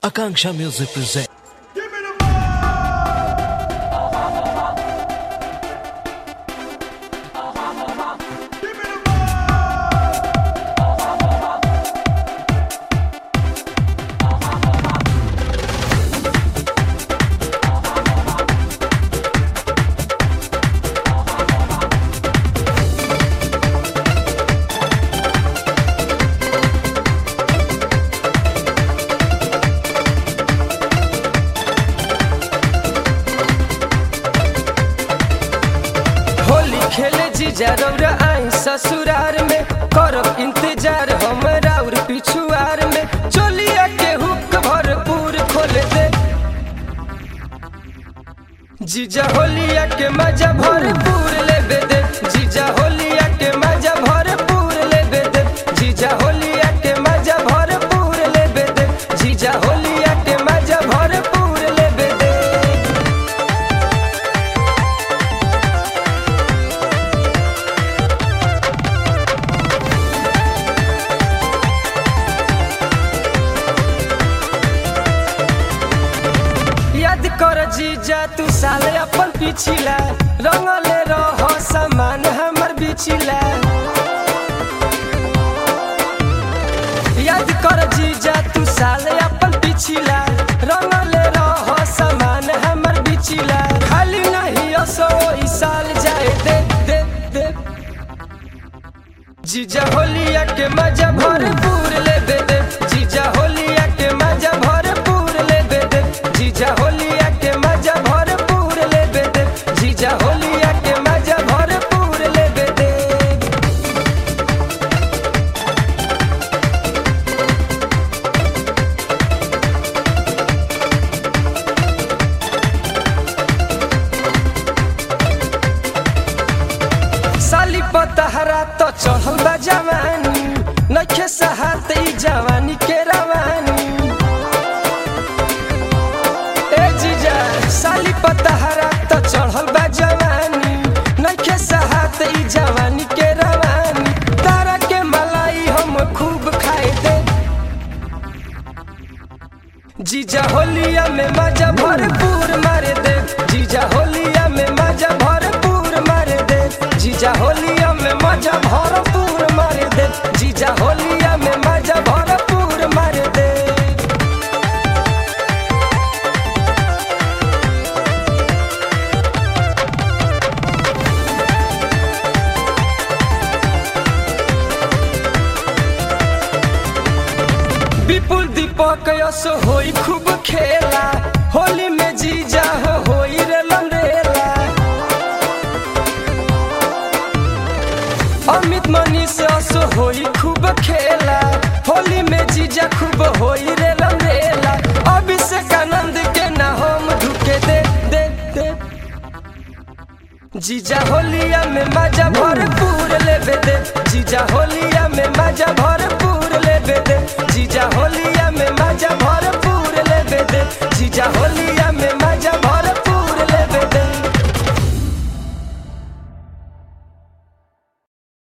Akanksha Music presents. Holi खेले जीजा रौरा आई ससुरार में करब इंतजार हमरा और पिछुआर में चोलिया के हुक भरपूर खोल दे जीजा होलिया के मजा भरपूर लेबे दे जीजा होलिया के मजा भरपूर लेबे दे जीजा होलिया के मजा भरपूर लेबे दे जीजा होलिया के मजा भरपूर लेबे दे याद कर जीजा तू साले अपन पिछिला रंगले रह सामान हमर बिछिला याद कर जीजा तू साले अपन पिछिला रंगले रह सामान हमर बिछिला खाली नहीं असो ई साल जाए दे दे दे जीजा होलिया के मजा भरपूर लेबे दे जीजा होलिया के मजा भरपूर लेबे दे जीजा होलिया के मजा भरपूर लेबे दे जीजा होलिया के मजा भरपूर लेबे दे साली पतहरा तो चढ़ल बा जवानी नखे सहात ई जवानी के रवानी ए जीजा साली पतहरा तो चढ़ल बा जवानी नखे सहात ई जवानी के रवानी तारा के मलाई हम खूब खाए दे जीजा होलिया में मजा भरपूर मारे दे जीजा होलिया में मजा भरपूर मारे दे जीजा होलिया में मजा भरपूर मारे दे जीजा होलिया में मजा भरपूर मारे दे विपुल दीपक यस होई खूब खेला होली में जीजा हो होई रे लंडेला अमित मनीष यस होई खूब खेला होली में जीजा खूब होई रे लंडेला अभिषेक आनंद के ना हम ढुके दे दे दे जीजा होलिया में मजा भरपूर लेबे दे जीजा होलिया में मजा भरपूर लेबे दे जीजा होलिया